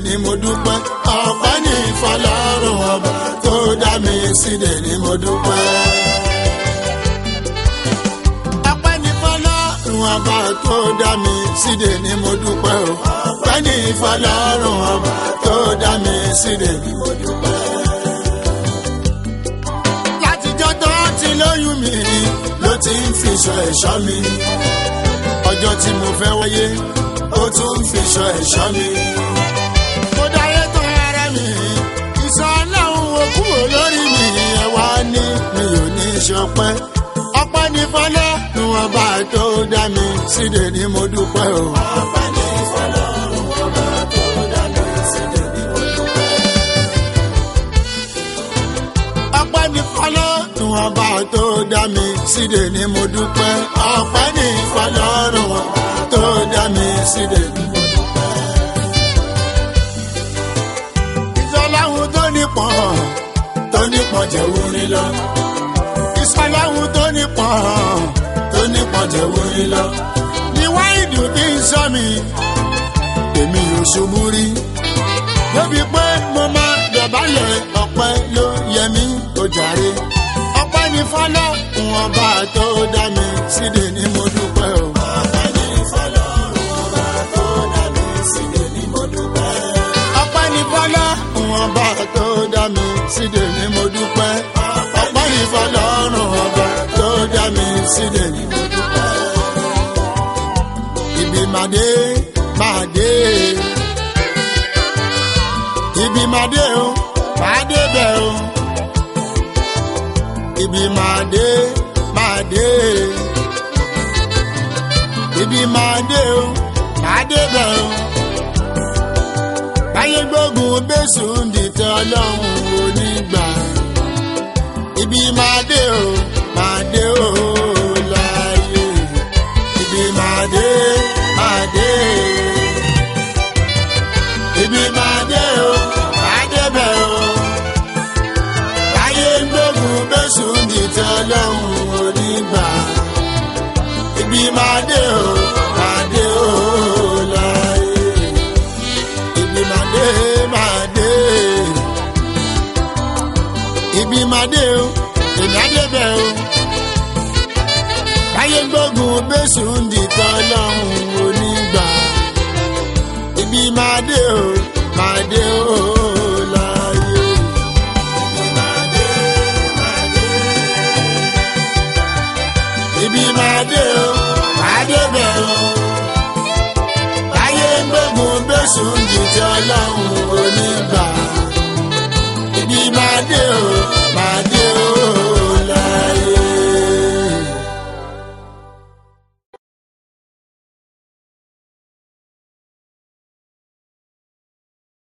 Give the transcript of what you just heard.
ni mo dúpẹ́ ọpẹ́ ní ìfọlọ́run ọba tó dá mi síde ni mo dúpẹ́. ọpẹ́ ní ìfọlọ́run ọba tó dá mi síde ni mo dúpẹ́ o ọpẹ́ ní ìfọlọ́run ọba tó dá mi síde ni mo dúpẹ́. látijọ́ tó ti lóyún mi ló ti ń fi ṣọ́ ẹ̀ṣọ́ mi ọjọ́ tí mo fẹ́ wáyé ó tún ń fi ṣọ́ ẹ̀ṣọ́ mi. mo dáyé tó ara mi ìsọ ọlọ́run ò kúrò lórí mi ẹ wá ní mi ò ní ṣọpẹ́ ọpẹ́ ní fọlọ́ ni wọ́n bá tó dá mi síde ni mo dúpẹ́ o. ọpẹ́ ní fọlọ́ ni wọ́n bá tó dá mi síde ni mo dúpẹ́. ọpẹ́ ní fọlọ́ ni wọ́n bá tó dá mi síde ni mo dúpẹ́ ọpẹ́ ní fọlọ́ ni wọ́n bá tó dá mi síde ni mo dúpẹ́. ìsọláhùn tó nípọn tó nípọn jẹ̀wò ní lọ. ìsọláhùn tó nípọn tó nípọn jẹ̀wò ní lọ. ní wáìdù tí ń sọ mi èmi ò ṣubú rí. débi pé mo máa dọ̀bálẹ̀ ọpẹ́ ló yẹ mí ó jàre. ọpẹ́ ní fọlọ́ wọn bá tó dá mi síde ni mo dúpẹ́ o. ọpẹ́ ní fọlọ́ wọn bá tó dá mi síde ni mo dúpẹ́. ọpẹ́ ní fọlọ́ wọn bá tó dá mi síde ni mo dúpẹ́. ọpẹ́ ní fọlọ́ wọn bá tó dá mi síde ni mo dúpẹ́. ibi màdé màdé ibi màdé o màdé bẹ̀ o ibi màdé màdé ibi màdé o màdé bẹ̀ o báyé gbógun bẹ́sù ń dìtẹ̀ ọlọ́run onígbà ibi màdé o màdé o láàyè ibi màdé màdé ibi màdé o màdé bẹ̀ o báyé gbógun bẹ́sù ń dìtẹ̀ ọlọ́run onígbà ibi màdé o màdé o láàyè ibi màdé màdé ibi màdé o èmi àdébẹ̀ o báyé gbógun bẹ́sù ń dìtẹ̀ ọlọ́run onígbà ibi màdé o màdé o láàyè. Ibi màdé, màdé. ibi màdé o màdé bẹ̀ o báyé gbógun bẹ́sù ń dìtẹ̀ ọlọ́run onígbà ibi màdé o